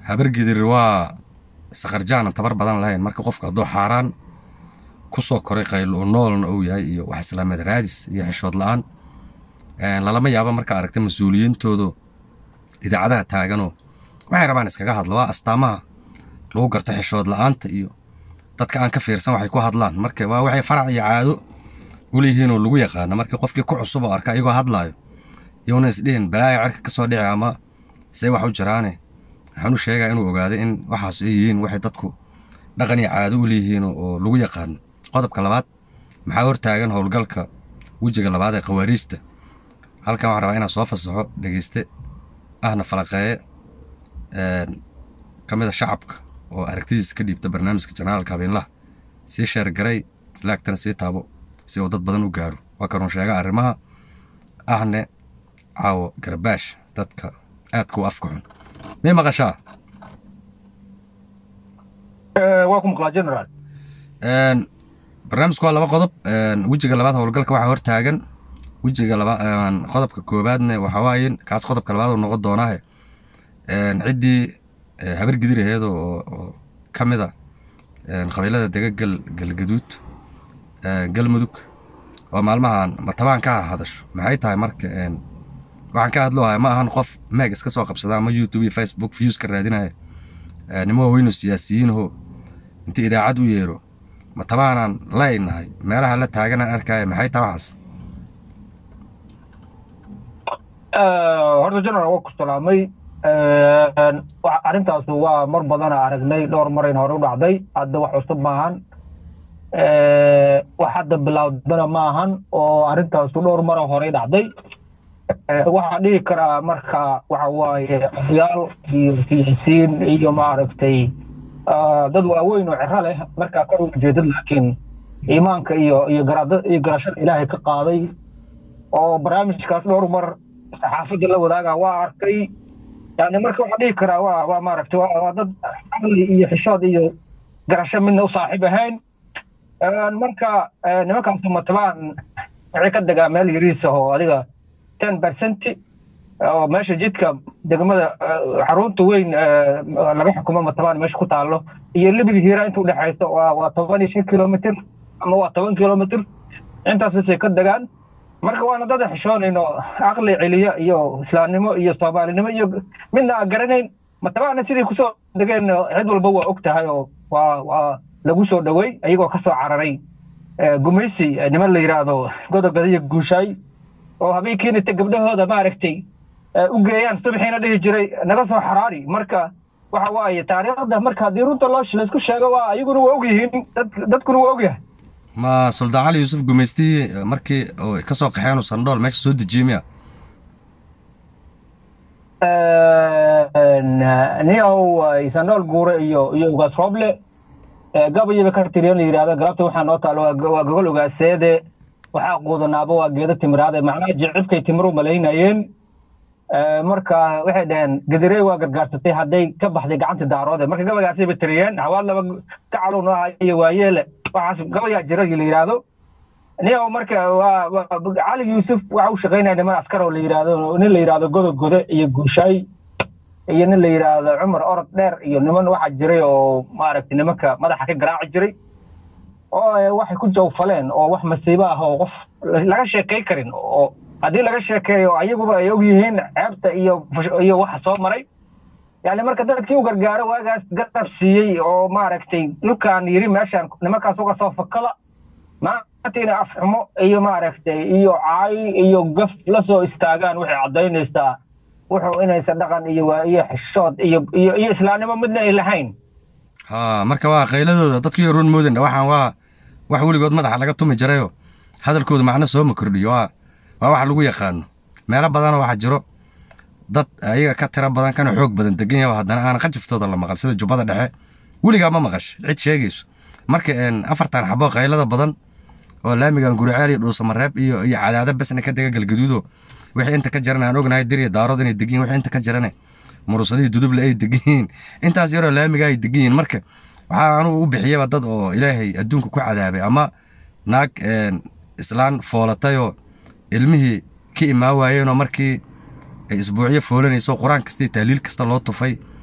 habargidir waa sakarjaanan tabar badan lahayn marka qofka hadduu xaaraan ku soo koray qaylo noolna uu yahay iyo wax islaameed raadis iyo xishood la-aan lalama yaabo marka aragta mas-uuliyiintoodu idaacadaha taaganoo waxay rabaan iskaga hadlo waa astaamaha lagu garto xishood la-aanta iyo dadka aan ka fiirsan waxay ku hadlaan marka waa waxay farac iyo caado u leeyihiinoo lagu yaqaano marka qofkii ku cusub oo arka iyagoo hadlaayo iyuuna isdhihin balaaya cerka ka soo dhici ama see wax u jiraane waxaan u sheegaa inuu ogaaday in waxaas ay yihiin waxay dadku dhaqan iyo caado u leeyihiin oo lagu yaqaano qodobka labaad maxaa hortaagan howlgalka wejiga labaad ee khawaariijta halkan waxaan rabaa inaan soo fasaxo dhegeyste ahna falaqeeye ka mid a shacabka oo aragtidiisa ka dhiibta barnaamijka janaalka habeenlaha sii sheergaray laagtana sii taabo si uu dad badan u gaaro waa kanuun sheega arrimaha ahne caawo garbaash dadka aadka u afka xun mii maqashaa waa ku maqlaa general barnaamijku waa laba qodob wejiga labaad howlgalka waxaa hortaagan wejiga laba qodobka koobaadne waxaa waaye kaas qodobka labaad uu noqon doonaahe ciddii habar gidir aheed oo ka mid a qabiilada dega gal galgaduud galmudug oo maalmahan matabaan ka hadasho maxay tahay marka waxaan ka hadloohaya ma ahan qof meeg iska soo qabsada ama youtube iyo facebook views ka raadinaya nimo waaweynu siyaasiyiinho intii idaacad u yeero matabaanaan laynahay meelaha la taaganaan arkaya maxay tahay waxaas horta general waa ku salaamay arrintaas waa mar badana aragnay dhowr marayn hore u dhacday hadda wax cusub maahan wax hadda bilaawdana ma ahan oo arrintaasu dhowr mara horey dhacday waxaa dhihi karaa marka waxa waaye odayaal iyo siyaasiyiin iyo maaragtay dad waaweyn oo ciro leh markaa kor u jeedad laakiin iimaanka iyo iyo garaada iyo garashada ilaahay ka qaaday oo barnaamijkaas dhowr mar saxaafadda la wadaaga waa arkay yani marka waxaa dhihi karaa waa waa maaragtay waa dad caqli iyo xishood iyo garasho midna u saaxiib ahayn marka nimankaas matabaan waxay ka degaa meel yariisa oo adiga ten percent oo meesha jidka degmada xarunta weyn laga xukumo matabaan meesha ku taalo iyo libiga hiira inta udhexaysa waa waa toban iyo shan kilomitr ama waa toban kilomitr intaasasay ka degaan marka waana dada xishoonayn oo caqli celiya iyo islaamnimo iyo soomaalinimo iyo midna aan garanayn matabaana siday kusoo degeen cid walba waa og tahay oo waa waa lagu soo dhowey ayagoo ka soo cararay gumaysi niman la yidhaahdo godogada iyo guushaay oo habeenkiina ta gabdhahooda maaragtay u geeyaan subaxiina dhihi jiray naga soo xaraari marka waxa waaye taariikhda marka haddii runta loo laysku sheego waa ayaguna waa og yihiin dad dadkuna waa og yahay ma suldaan cali yuusuf gumaystihii markii oo ka soo qaxeen uu sandhool meesha soo dejiyey miya niyahow sandhool guure iyo iyo ugaas rooble gabayaba ka tiriyan la yidhahda galabta waxaa noo taalo waa gogol ogaaseede waxaa quudanaaba waa geedo timiraade macnaha jicibkay timiro malaynayeen marka waxay dhaheen gadirey waa gargaarsatay hadday ka baxday gacanta daaroode marka gabaygaasay ba tiriyeen hawaad laba gacalu noo aha iyo waayeele waxaas gabayaa jira la yidhaahdo niyahow marka waa cali yuusuf waxa u shaqaynaya niman askar oo la yidhaahdo nin la yidhahdo godog gode iyo guushaay iyo nin la yidhaahdo cumar orod dheer iyo niman waxaa jiray oo maaragtay nimanka madaxa ka garaaci jiray oo waxay ku jawfaleen oo wax masiibo ah oo qof laga sheekay karin oo haddii laga sheekeeyo ayaguba ay og yihiin ceebta iyo iyo waxa soo maray yani marka dadkii u gargaaro waagaas garab siiyey oo maaragtay dhulkaan yiri meeshaan nimankaas uga soo fakada maantiina afxumo iyo maaragtay iyo caay iyo gaf la soo istaagaan waxay caddaynaysaa wuxuu inaysan dhaqan iyo waayo xishood iyo iyo iyo islaamnimo midna ay lahayn ha marka waa qayladooda dadkii run moodin waxaan waa wax weligood madaxa laga tumi jirayoo hadalkooda macno sooma kordhiyo waa waa wax lagu yaqaano meelo badanoo waxaa jiro dad ayaga ka tiro badan kana xoog badan degan yaha haddana aanan qajiftooda la maqal sida jubbada dhexe weligaa ma maqash cid sheegayso marka afartan xabo qaylada badan oo laamigan guriceel iyo dhuusamareeb iyo iyo cadaado besna ka dega galgaduudo wixii inta ka jaran aan ognahay dir iyo daarood inay degan yihin wixii inta ka jarane murusadihii duduble ay degan yihiin intaas yaroo laamiga ay degan yihiin marka waxaa anugu u bixiyaba dad oo ilaahay adduunka ku cadaabay ama naag islaan foolatayoo ilmihii ka imaa waayeenoo markii ay isbuucyo foolanayso qur-aan kasta iyo tahliil kasta loo tufay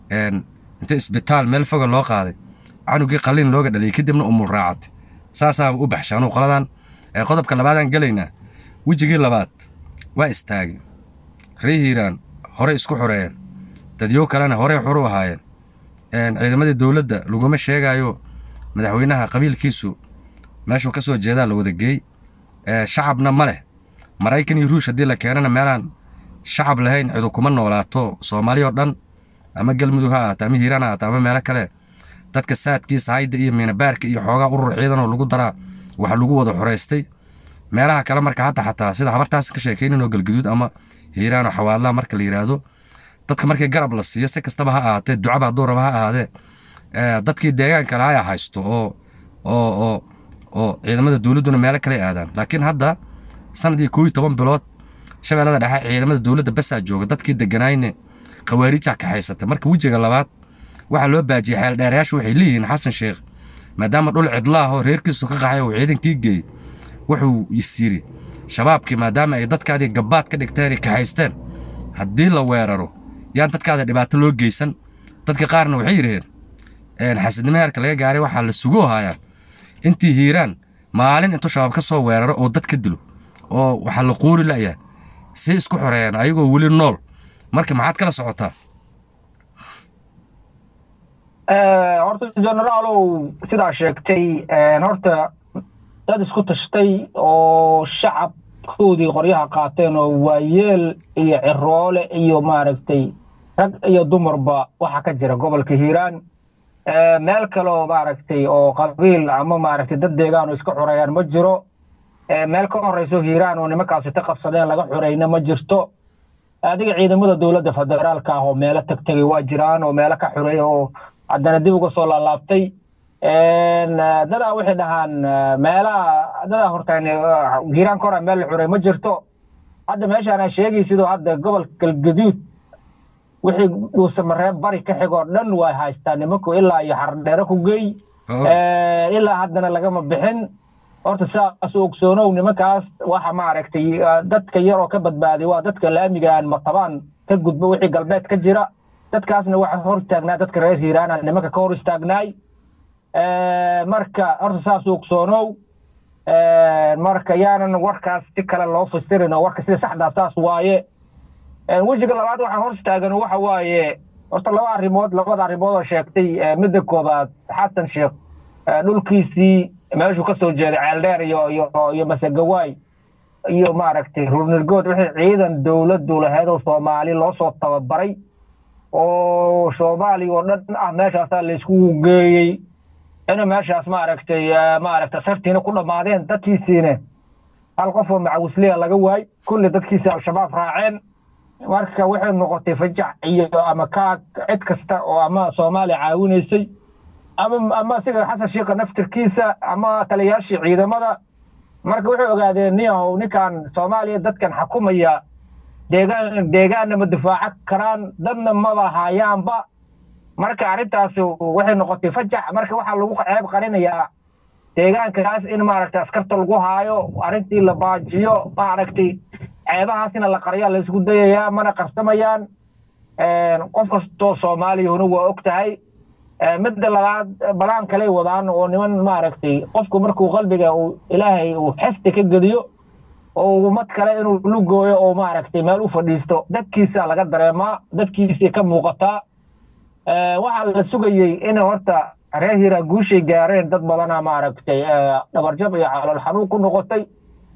inta isbitaal meel foga loo qaaday canugii qalliin looga dhaliyay kadibna umul raacatay saasaan u baxshay anugu qoladan qodobka labaadaan gelaynaa wejigii labaad waa istaagay ree hiiraan horey isku xoreeyeen dadyow kalena horey xur u ahaayeen ciidamadii dowladda laguma sheegaayo madaxweynaha qabiilkiisu meeshuu ka soo jeedaa la wada geey shacabna ma leh maraykan iyo ruush haddii la keenana meelaan shacab lahayn cidu kuma noolaato soomaali oo dhan ama galmudug ha ahaato ama hiiraan ha ahaato ama meelo kale dadka saadkiisa hayda iyo miinabaarka iyo xoogaa urur ciidanoo lagu daraa waxa lagu wada xoraystay meelaha kale marka hadda xataa sida habartaas ka sheekayninoo galguduud ama hiiraanoo xawaadlaha marka la yidhaahdo dadka markii garab la siiyo si kastaba ha ahaatee ducaba hadduu raba ha ahaadee dadkii deegaanka lahaa haysto oo oo oo oo ciidamada dowladduna meelo kale aadaan laakiin hadda sanadii koo iyo toban bilood shabeellada dhexe ciidamada dowladda basaa jooga dadkii deganaayne khawaariijaa kaxaysatay marka wejiga labaad waxaa loo baajiyey xeeldheerayaashu waxay leeyihiin xasan sheekh maadaama dhul cidlaah oo reerkiisu ka qaxay uu ciidankii geeyey wuxuu is yidhi shabaabkii maadaama ay dadkaadii gabbaad ka dhigteen ay kaxaysteen haddii la weeraro yaan dadkaada dhibaato loo geysan dadka qaarna waxay yidhaheen xasidnimo heerka laga gaaray waxaa la sugu hayaa intii hiiraan maalin intuu shabaab ka soo weeraro oo dad ka dilo oo waxaa la quuri la'yaa si isku xoreeyaan ayagoo weli nool marka maxaad kala socotaa horta generaalow sidaa sheegtay horta dad isku tashtay oo shacabkoodii qoryaha qaateen oo waayeel iyo ciroole iyo maaragtay rag iyo dumarba waxaa ka jira gobolka hiiraan meel kaleo maaragtay oo qabiil ama maaragtay dad deegaan oo iska xoreeyaan ma jiro meel ka horeyso hiiraan oo nimankaasi ta qabsadeen laga xoreyna ma jirto adiga ciidamada dowladda federaalka ah oo meelo tag tegay waa jiraan oo meelo ka xoreeya oo haddana dib uga soo laalaabtay dadaa waxay dhahaan meelaha dadaa hortaan hiiraan ka hora meel la xoreey ma jirto hadda meeshaan aan sheegay sidoo hadda gobolka galgaduud wixii dhuusamareeb bari ka xigoo dhan waa haystaa nimanku ilaa iyo xardheere ku geey ilaa haddana lagama bixin horta sidaas ogsoonow nimankaas waxa maaragtay dadka yar oo ka badbaaday waa dadka laamigaan matabaan ka gudba wixii galbeed ka jira dadkaasna waxa hor istaagnaa dadka reer hiiraana nimanka ka hor istaagnaay marka horta saas ogsoonow marka yaanan warkaas si kale loo fasirin oo warka sida saxdaa saas waaye wejiga labaad waxaan hor istaagan waxa waaye horta laba arrimood labada arrimood oo sheegtay midda koobaad xasan sheekh dhulkiisii meeshuu ka soo jeeday ceeldheer iyo iyo iyo masegawaay iyo maaragtay ruurnirgood wixii ciidan dowladdu lahayd oo soomaali loo soo tababaray oo soomaaliya oo dhan ah meeshaasaa laysku geeyey ina meeshaas maaragtay maaragtay sartiina ku dhammaadeen dadkiisiina hal qof oo macawisliya laga waay kulli dadkiisi al-shabaab raaceen marka waxay noqotay fajac iyo ama kaag cid kasta oo ama soomaaliya caawinaysay ama ama siga xasan sheekha naftirkiisa ama taliyayaashii ciidamada marka waxay ogaadeen niyahow ninkan soomaaliya dadkan xakumaya deegaan deegaanna ma difaaco karaan dadna maba hayaanba marka arrintaasi waxay noqotay fajac marka waxaa lagu ceeb qarinayaa deegaankaas in maaragtay askarta lagu haayo arrintii la baajiyo maaragtay ceebahaasina la qaryaa la isku dayayaa mana qarsamayaan qof kastoo soomaaliyahuna waa og tahay midda labaad balaan kaley wadaan oo niman maaragtay qofku markuu qalbiga uu ilaahay uu xesti ka geliyo oo ummad kale inuu lugooyo oo maaragtay meel u fadhiisto dadkiisa laga dareemaa dadkiisii ka muuqataa waxaa la sugayey in horta reer hiiraan guushay gaareen dad badana maaragtay dhabarjab iyo calool xanuun ku noqotay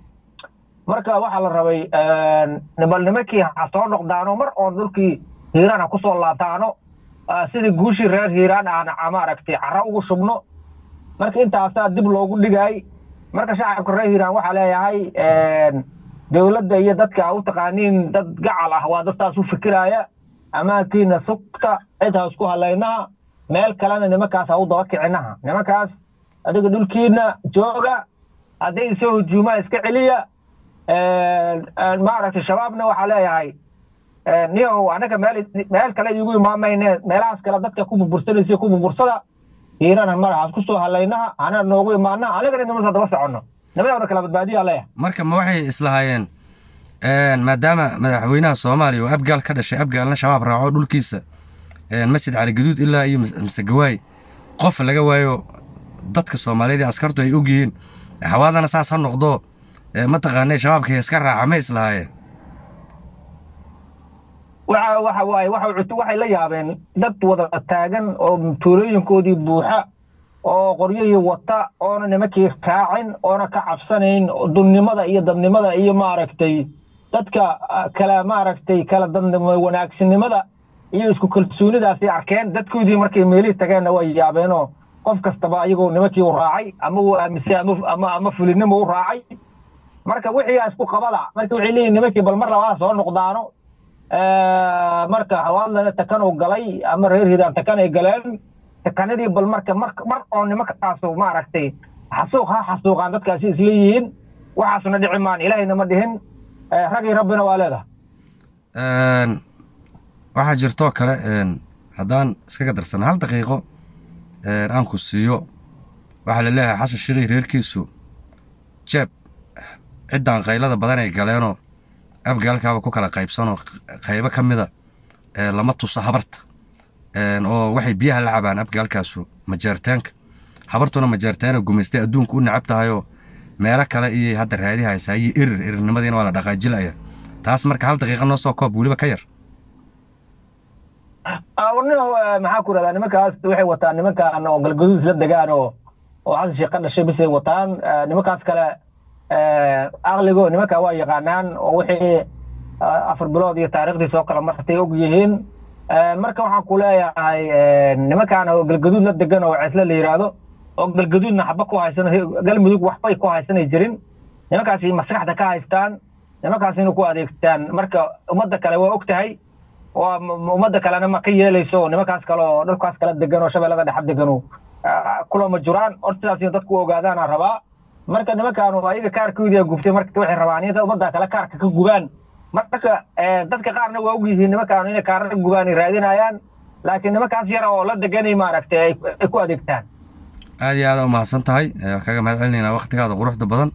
marka waxaa la rabay bal nimankii ha soo noqdaano mar oon dhulkii hiiraan ha kusoo laabtaano sidii guushii reer hiiraan aan maaragtay cara ugu shubno marka intaasaa dib loogu dhigaay marka shacabka reer hiiraan waxaa leeyahay dowladda iyo dadka a u taqaaniin dad gacal ah waa dadtaas u fikiraaya ammaankiina sugta cid ha isku halaynaha meel kalena nimankaas ha u daba kicinaha nimankaas adiga dhulkiina jooga hadday isoo hujuumaa iska celiya maaragtay shabaabna waxaa leeyahay niyow anaga meel meel kale iigu imaamayne meelahaas kale dadka ku burbursanaysa ku burbursada hiirana madaxaas ku soo halaynaha hana noogu imaana anigana nimanka daba soconno nimadawna kala badbaadiya leeyahay marka ma waxay islahaayeen maadaama madaxweynaha soomaaliya oo abgaal ka dhashay abgaalna shabaab raaco dhulkiisa masjid cali gaduud ilaa iyo masegawaay qof laga waayo dadka soomaaliyeed ee askartu ay og yihiin xawaadana saas ha noqdo mataqaanay shabaabka iska raaca ma islahaayeen waxa waxa waaye waxa waxay la yaabeen dad wada taagan oo tuulooyinkoodii buuxa oo qoryihii wata oona nimankii raacin oona ka cabsanayn dunnimada iyo dadnimada iyo maaragtay dadka kala maaragtay kala wanaagsinimada iyo isku kalsoonidaasay arkeen dadkoodii markay meelihii tageenna way yaabeenoo qof kastaba ayagoo nimankii u raacay ama uu aaminsan ama ama fulinimo u raacay marka wixii isku qabada marka waxay leeyihin nimankii bal mar labaad soo noqdaano marka hawaadlana takan uu galay ama reer hiiraan takan ay galeen takanadii bal marka mar mar oo nimankaasu maaragtay xasuuq ha xasuuqaan dadkaasi isleeyihiin waxaasna dhici maan ilaahayna ma dhihin ragii rabbina waa leedahay waxaa jirtoo kale haddaan iskaga darsana hal daqiiqo aan ku siiyo waxaa la leeyahay xasan shiikhi reerkiisu jeeb ciddan qaylada badan ay galeenoo abgaalkaaba ku kala qaybsanoo qaybo ka mida lama tuso habarta oo waxay biyaha la cabaan abgaalkaasu majeerteenka habartuna majeerteena gumaystay adduunka u nacab tahayoo meelo kale iyay hadda raadi haysaa iyo erir erirnimadiina waa la dhaqaajilaya taas marka hal daqiiqa noo soo koob weliba ka yar maxaa ku rahdaa nimankaas waxay wataan nimankan oo galgaduud isla degaan oo oo xasan sheekh ka dhashay bisay wataan nimankaas kale aqligo nimanka waa yaqaanaan oo wixii afar bilood iyo taariikhdii soo kala martay og yihiin marka waxaan ku leeyahay nimankan oo galgaduud la degan oo cisle la yidhaahdo oo galgaduudna xaba ku haysan galmudug waxbay ku haysanay jirin nimankaasi maskaxda ka haystaan nimankaasina ku adeegtaan marka ummadda kale waa og tahay waa ummadda kalena ma ka yeelayso nimankaas kale oo dhulkaas kala degan oo shabeellada dhexa deganu kulama juraan or sidaasina dadku ogaadaana rabaa marka nimankan ayaga kaarkoodii gubtay marka waxay rabaan in ummadda kale kaarka ka gubaan marka dadka qaarna waa og yihiin nimankan inay kaarka gubaan ay raadinayaan laakiin nimankaas yara oo la deganay maaragtay ay ku adeegtaan aad iyo aada u mahadsan tahay kaga mahad celinaynaa waktigaada quruxda badan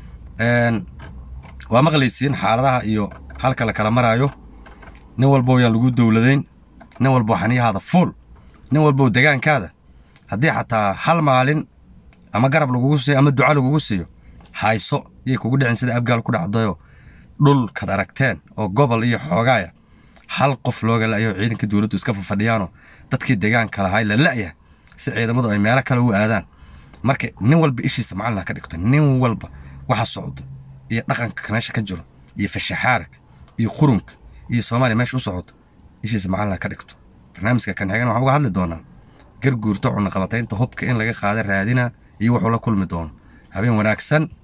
waa maqlaysiin xaaladaha iyo halka la kala maraayo nin walbow yaan lagu dowladayn nin walbow xaniyahaada fuul nin walbow degaankaada haddii xataa hal maalin ama garab lagugu siiyo ama duca lagugu siiyo hayso yay kugu dhicin sida abgaal ku dhacdayoo dhulkaad aragteen oo gobol iyo xoogaaya hal qof looga la'yo ciidanka dowladdu iska fafadhiyaanoo dadkii degaanka lahay la la'ya si ciidamadu ay meelo kale u aadaan marka nin walba ishiisa macalin ha ka dhigto nin walba waxa socdo iyo dhaqanka meesha ka jiro iyo fashaxaarka iyo qurunka iyo soomaaliya meesha u socoto ishiisa macalin ha ka dhigto barnaamijka kan xigana waxaan uga hadli doonaa garguurto cunaqabataynta hubka in laga qaada raadina iyo wuxuu la kulmi doono habeen wanaagsan